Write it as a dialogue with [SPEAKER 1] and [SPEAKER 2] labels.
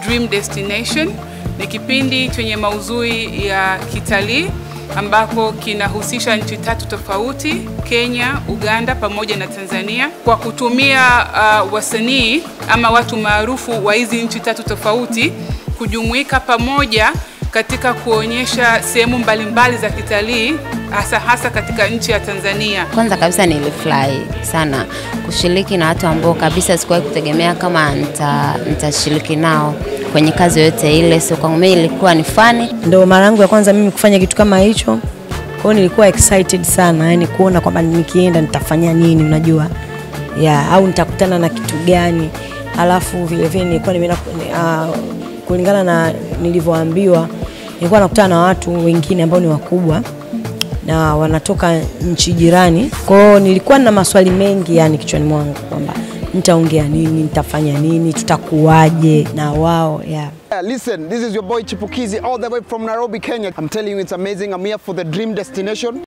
[SPEAKER 1] Dream Destination. Ni kipindi chenye maudhui ya kitalii ambako kinahusisha nchi tatu tofauti, Kenya, Uganda pamoja na Tanzania, kwa kutumia uh, wasanii ama watu maarufu wa hizi nchi tatu tofauti kujumuika pamoja katika kuonyesha sehemu mbalimbali za kitalii hasa hasa katika nchi ya Tanzania.
[SPEAKER 2] Kwanza kabisa nilifurahi sana kushiriki na watu ambao kabisa sikuwahi kutegemea kama nitashiriki nao kwenye kazi yoyote ile, so kwangu mimi ilikuwa ni fani.
[SPEAKER 3] Ndio mara yangu ya kwanza mimi kufanya kitu kama hicho, kwa hiyo nilikuwa excited sana, yani kuona kwamba nikienda nitafanya nini, unajua ya au nitakutana na kitu gani, alafu vile vile nilikuwa nimeenda uh, kulingana na nilivyoambiwa, nilikuwa nakutana na watu wengine ambao ni wakubwa na wanatoka nchi jirani. Kwa hiyo nilikuwa na maswali mengi yani kichwani mwangu kwamba nitaongea nini, nitafanya nini, tutakuwaje na wao yeah.
[SPEAKER 4] Yeah, listen, this is your boy Chipukizi all the way from Nairobi, Kenya. I'm telling you it's amazing. I'm here for the dream destination.